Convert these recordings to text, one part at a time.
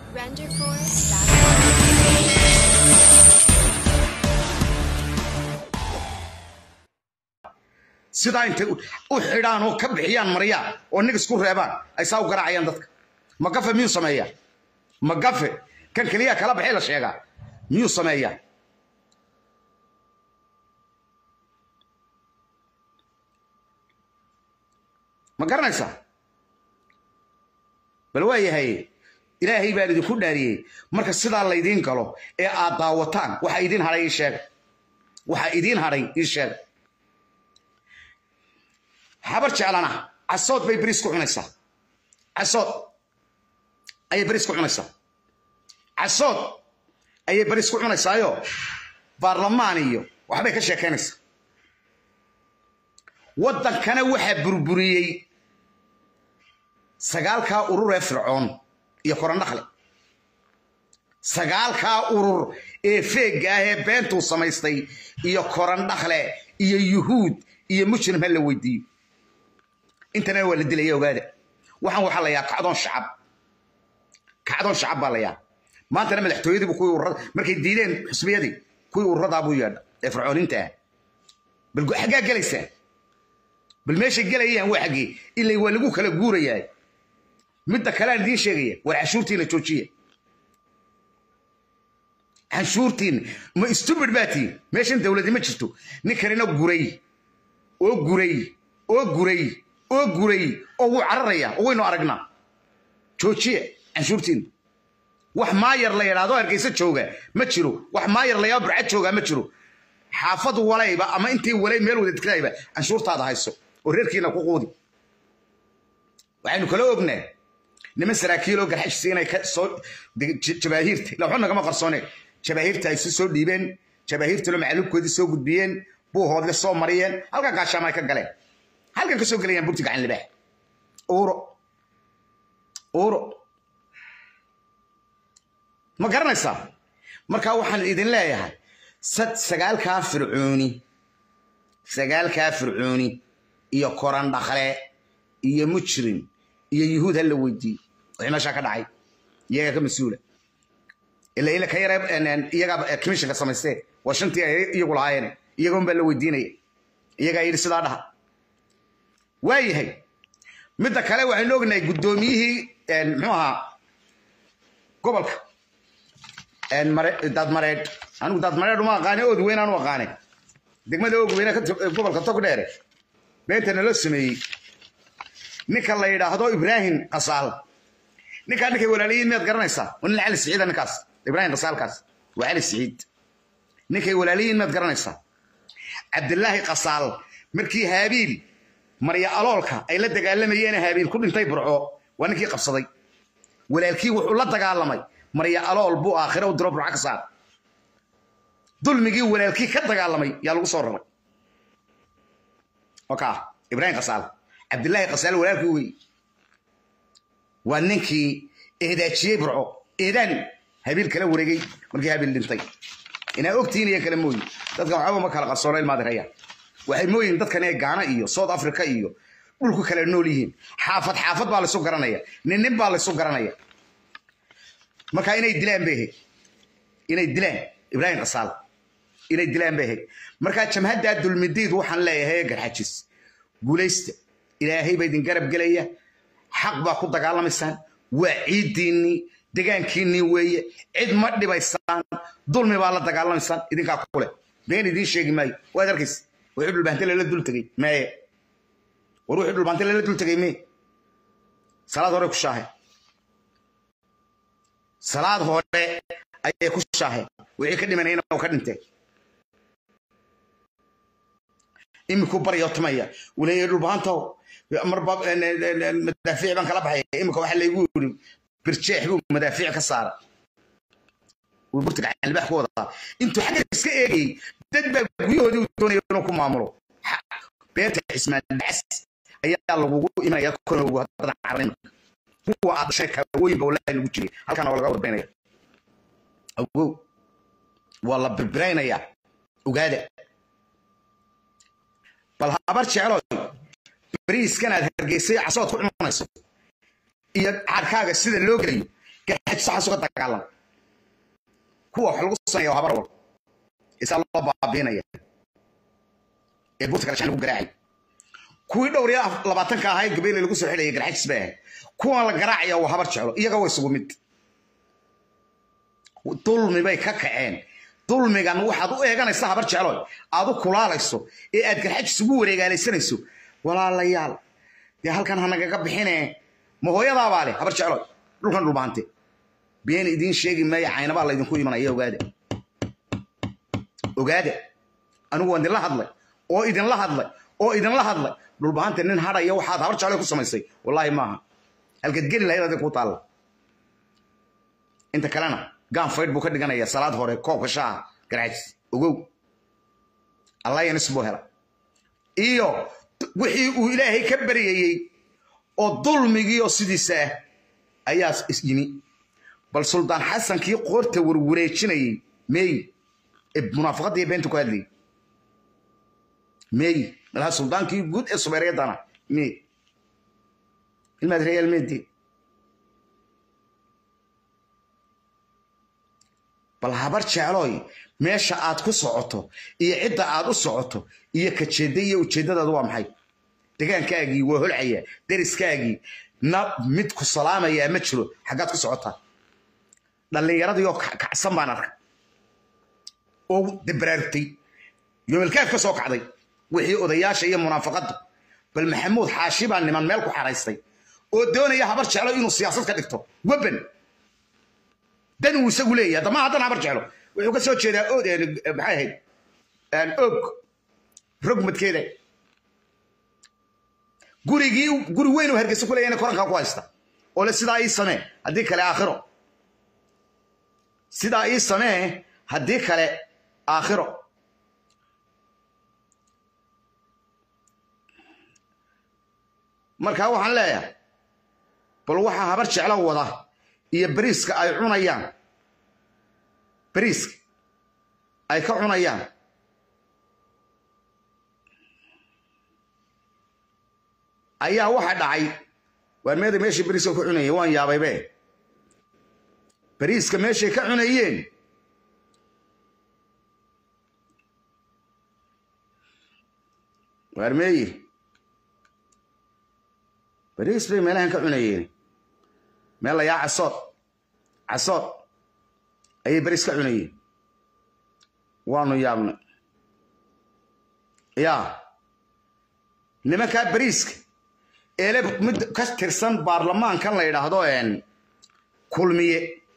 RenderForce.com. sidaa intay u u xidhaan oo ka bixiyaan maryaan oo nig isku reebaan ay saa u garaacayaan dadka magafe miyuu sameeyaa magafe kan keliya kala baxay la sheegaa miyuu sameeyaa ma garanaysaa bal waa yahay ilaahay baan idinku dhaariyey marka sidaa laydiin galo ee aad daawataan waxaa idiin hadhay ii sheega waxaa idiin hadhay ii sheega habar jeclana casood bay beriis ku cunaysaa casood ayay beriis ku cunaysaa casood ayay beriis ku cunaysaayo baarlamaan iyo waxbay ka sheekaynaysaa waddankana waxaa burburiyey sagaalkaa urur ee fircoon iyo korandhakle sagaalkaa urur ee feegga ah ee beentuu samaystay iyo korandhakle iyo yuhuud iyo mujrim ha la weydiiyo intana waa la dilaya ogaada waxaan waxaa la yaa kacdoon shacab kacdoon shacab baa la yaa maantana madaxtooyadiibu kuwii ururada markay diideen xusbiyadii kuwii ururadaa buu yeedha ee fircooniinta ah bal xaggaa gelaysaan bal meeshay gelayaan waa xaggee ilay waa lagu kala guurayaa midda kale aan idiin sheegaya war canshuurtiina joojiya canshuurtiina ma stupid baa tihin meeshan dowladi ma jirto ninkanina guray oo guray oo guray oo guray oo wuu cararayaa oo waynu aragnaa joojiya canshuurtiina wax maayar la yidhaahdo hargeysa jooga ma jiro wax maayar la yidhahdo burcad jooga ma jiro xaafad walayba ama intii walay meel wada degtayba canshuurtaada hayso oo reerkiina ku quudi waxaynu kala ognaa niman saraakiiloo garxashisi inay ka soo jabaahiirta ila waxba nagama qarsoone jabaahiirta ay si soo dhiibeen jabaahiirtalo macalubkoodii soo gudbiyeen buuhoodle soo mariyeen halkan gaashaama ay ka galeen halkan ka soo gelayaan burti gacan libaax uuro uuro ma garanaysaa marka waxaan idin leeyahay sad sagaalkaa fircooni sagaalkaa fircooni iyo korandhakle iyo mujrim iyo yuhuud ha la weydiiyo wixii meeshaa ka dhacay iyagaa ka mas-uula ila ila ka yara iyagaa commissionka samaystee waa shantii ay iyagu lahaayeen iyagoon baa la weydiinaya iyagaa yidhi sidaa dhaha waa yahay midda kale waxaynu ognahay guddoomiyihii muxuu ahaa gobolka daadmareedh anigu daadmareedh uma aqaane ood weyn aan u aqaane degmada og weyne gobolka tog dheere beenta naloo sameeyey ninka la yidhaahdo ibraahim qasaal ninkaa ninkay walaalayiin miyaad garanaysaa waa nin cali siciida ninkaas ibraahim qasaalkaas waa cali siciid ninkay walaalayiin miyaad garanaysaa cabdilaahi qasaal markii haabiil marya aloolka ay la dagaalamayeen haabiil ku dhintay burco waa ninkii qabsaday walaalkii wuxuu la dagaalamay marya alool buu aakhire u diro burco ka saar dulmigii walaalkii ka dagaalamay yaa lagu soo raray oka ibraahim qasaal cabdilaahi qasaal walaalkii wey waa ninkii eedaajiyey burco eedaan habiil kala wareegay markii habiil dhintay inaa ogtihiin iyo kale mooyi dadkan waxba ma kala qarsoona ilmaadiraya waxay mooyihin dadkan ee gaana iyo south africa iyo dhulku kala nool yihiin xaafad xaafad baa laysu garanaya nin nin baa laysu garanaya marka inay dilaan bay ahayd inay dilaan ibraahim qasaal inay dilaan bay ahayd markaa jamhaddaa dulmidiid waxaan leeyahay garxajis guulaysta ilaahay baa idin garab gelaya xaq baa ku dagaalamaysaan waa ciiddiinnii degaankiinnii weeye cid ma dhibaysaan dulmi baa la dagaalamaysaan idinkaa kule been idiin sheegi maayo waad arkaysa wixii dhulbaante lala dul tegey maye war wixii dhulbaante lala dul tegey mee salaad hore ku shaahe salaad hore ayay ku shaahe wixii ka dhimanayna oo ka dhintee iminku baryo tumaya waleeyahay dhulbaantow marba madaafiic baan kala baxaya imika waxaa laygu yiri birjeex buu madaafiic ka saara wuu burtiga albax ku wadaa intuu xagga iska eegayay dad baa guryahoodii uu doonaya inuu ku maamulo beerta cismaan bacas ayaa lagugu imanaya konogu haddana carrin kuwa aad dhashay kaawooyinba wallahi lagu jiray halkaana waa laga warbaynaya awow waa la birbiraynayaa ogaada bal habar jecloy bariiskan aad hargeysay casood ku cunayso iyo caarkaaga sida loo gelayo garxaj saxaas uga dagaalam kuwa wax lagu sameeya habar wal isaa loo baabiinaya ee buurta kale lagu garaacay kuwii dhowr iyo labaatanka ahaa ee gabeyle lagu soo xidhaya garxajis bay ahayd kuwan la garaacaya waa habar jeclo iyaga waa isugu mid dulmi bay ka kaceen dulmigan waxaad u eeganaysa habar jeclo aad u kulaalayso ee aad garxajis ugu wareegaalaysanayso walaalayaal dee halkan hanagaga bixine ma hooyadaabaa leh habar jeclo dhulkan dhulbaante been idiin sheegi maayo caynabaa laydinku imanaya ogaada ogaada anigu waan idinla hadlay oo idinla hadlay oo idinla hadlay dhulbaante nin hadhaya waxaad habar jeclo ku samaysay wallaahi maaha halkaad geli lahayd adin ku taalla inta kalena gaanfaydh buu ka dhiganaya salaad hore koobka shaaha garxajis ogow allayanis buu hela iyo wixii uu ilaahay ka baryayey oo dulmigii oo sidiisa ah ayaa yimi bal suldaan xasankii qoorta warwareejinayey meey ee munaafaqadda iyo beenta ku hadlayay meey malaha suldaankii guud ee subeeryadana meey ilmaad reyaal meedii bal habar jeclooy meesha aad ku socoto iyo cidda aad u socoto iyo kajeedda iyo ujeeddadaadu waa maxay degaankaagii waa holcaya deriskaagii na mid ku salaamayaa ma jiro xaggaad ku socotaa dhallinyaradii oo kacsan baan arkay oo dabaraartay yoomelkaaf ka soo kacday wixii odayaasha iyo munaafaqadda bal maxamuud xaashi baa niman meel ku xaraystay oo doonaya habar jeclo inuu siyaasad ka dhigto weban dan uu isagu leeyahay dama haddana habar jeclo wuxuu ka soo jeedaa od maxay ahayd og rogmadkeeda gurigii guri weyn oo hargeysa ku leeyahna korankaa ku haysta oo le sidaa ii samee haddii kale aakhiro sidaa ii samee haddii kale aakhiro markaa waxaan leeyahay bal waxaa habar jeclo wada iyo bariiska ay cunayaan bariiska ay ka cunayaan ayaa waxa dhacay waar meeda meeshii bariiska ku cunayeen waan yaabaybe bariiska meeshay ka cunayeen waar meeyi bariis bay meelahan ka cunayeen meel la yaa casood casood ayay bariis ka cunayeen waanu yaabnay yaa nimankaa bariiska eele mid ka tirsan baarlamaankan la yidhaahdo kulmiye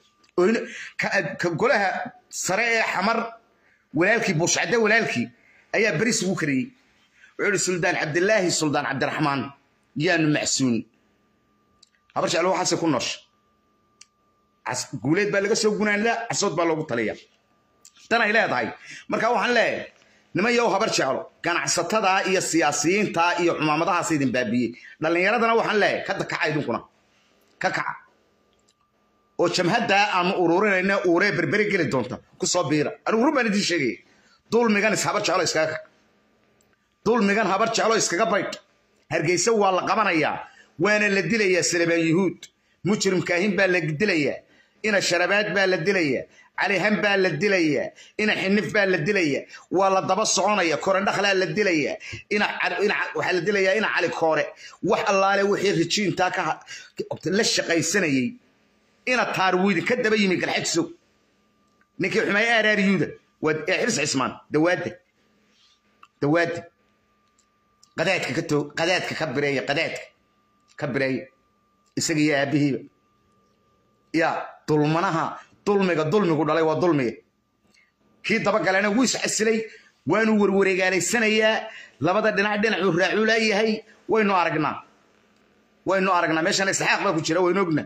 ka golaha sare ee xamar walaalkii buushcadde walaalkii ayaa bariis ugu kariyey wuxuu ihi suldaan cabdilaahi suldaan cabdiraxmaan yaanu macsuun habar jeclo waxaase ku noosha guuleed baa laga soo gunaandaa casood baa loogu taliya tan ay leedahay marka waxaan leeyahay niman yow habar jeclo ganacsatada iyo siyaasiyiinta iyo cumaamadahaas idin baabiyey dhallinyaradana waxaan leeyahay ka kaca idinkuna ka kaca oo jamhaddaa aanu ururinayna uuree berberi geli doonta ku soo biira anigu run baan idiin sheegaya dulmigan is habar jeclo iskaga kac dulmigan habar jeclo iskaga baydh hargeysa waa la qabanayaa waana la dilayaa salebaan yuhuud mujrimkaahin baa la dilayaa ina sharabaad baa la dilayaa calihan baa la dilayaa ina xinif baa la dilayaa waa la daba soconaya korendhakhlaa la dilayaa waxaa la dilayaa ina cali koore wax allaale wixii rijiintaa ka la shaqaysanayey ina taarwiidi ka daba yimi galxajso ninkii xumeeye aaraaryuuda waa ee xirs cismaan dawaadda dawaadda qadaadka ka toog qadaadka ka bireeya qadaadka ka bireeya isaga iyo aabbihiiba ya dulmanaha dulmiga dulmigu dhalay waa dulmiga kii dabagalena wuu iscasilay waanu warwareegaalaysanayaa labada dhinac dhinacuu raacuu laayahay waynu aragnaa waynu aragnaa meeshan isxaaq baa ku jira waynu ognaa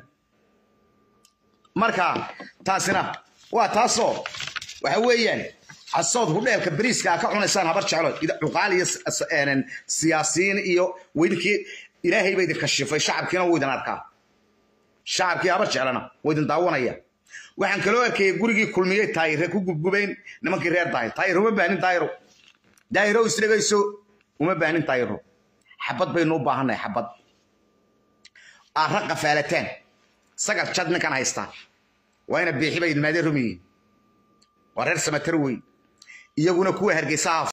marka taasina waa taasoo waxa weeyaan casood hudheelka bariiska ka cunaysaan habar jeclo cuqaal iyo siyaasiyiin iyo weydinkii ilaahay ba idin kashifay shacabkiina wuu idin arkaa shacabkii habar jeclana wuu idin daawanaya waxaan kaloo arkayay gurigii kulmiyey taayire ku gubgubeen nimankii reer daahir taayir uma baanin daayiro daahiro isdhegayso uma baanin daayiro xabad baynu u baahannahay xabad aara qafaalataan sagar jad ninkan haysta waa ina biixi bay ilmaadeen rumiyiin waa reer samatar wey iyaguna kuwa hargeysa